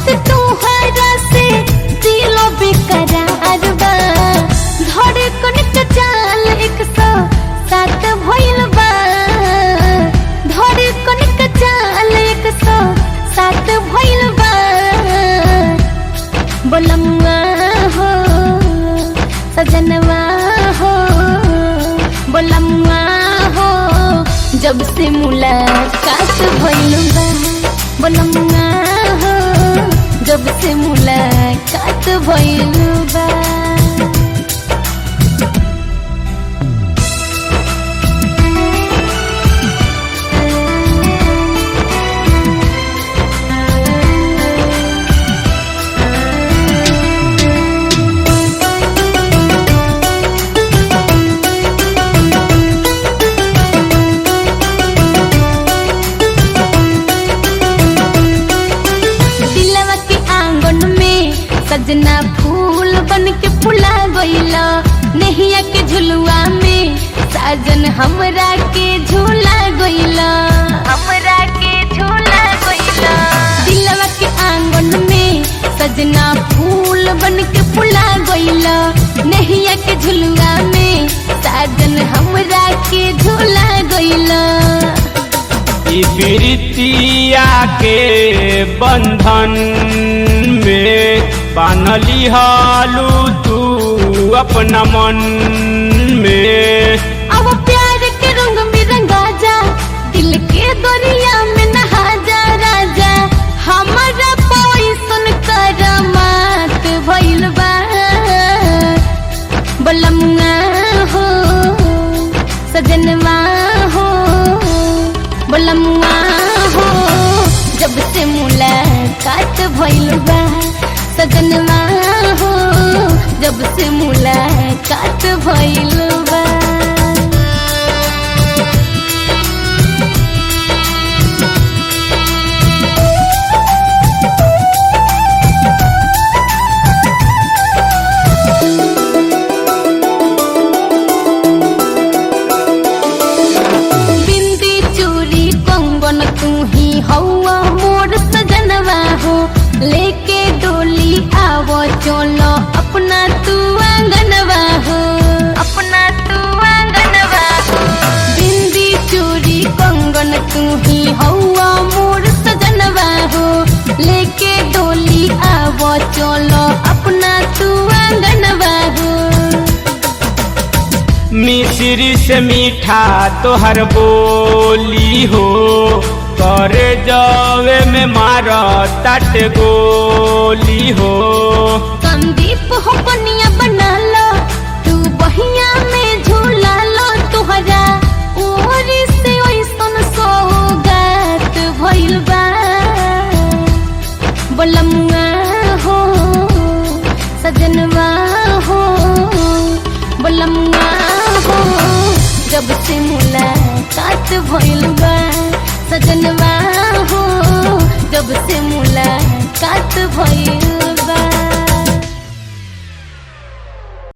बात तोहरा से दिलो बेकरार बा धड़कन के चाल एक सौ सात भइल बा धड़कन के चाल एक सौ सात भइल बा बोलम्मा हो सजनवा हो बोलम्मा हो जब से मुलाकात भइल बा बोलम्मा हो जब से मुलाकात भइल बा दिलवा के आंगन में सजना फूल बन के फुला गइला नहिया के झुलुआ में साजन हमरा के झूला गइला हमरा के झूला गइला दिलवा के आंगन में सजना फूल बन के फुला गइला नहिया के झुलुआ में साजन हमरा के झूला गइला ई प्रीतिया के बंधन में बानली हालू तू अपना मन में अब प्यार के रंग में रंगा जा दिल के दरिया में नहा जा राजा हमारा पैसन करमात भइल बा बलमुआ हो सजनवा हो बलमुआ हो जब से मुलाकात भइल बा सजनवा हो जब से मुलाकात भइल बा बिंदी चूड़ी कंगन तू ही हौआ मोर सजनवा हो लेके डोली आवो चलो अपना तू आंगनवा हो अपना तू आंगनवा हो बिंदी चूड़ी कंगन तू ही हौआ मोर सजनवा हो लेके डोली आवो चलो अपना तू आंगनवा हो मिश्री से मीठा तोहर बोली हो करे जावे में मार तट गोली हो संदीप हो बनिया बना लो तू बहिया में झूला लो तुहरा ओरी से ओइसन सौगात भइल बा बोलमुआ हो सजनवा हो बोलमुआ हो जब से मुलाकात भइल बा सजनवा हो जब से मुलाकात भइल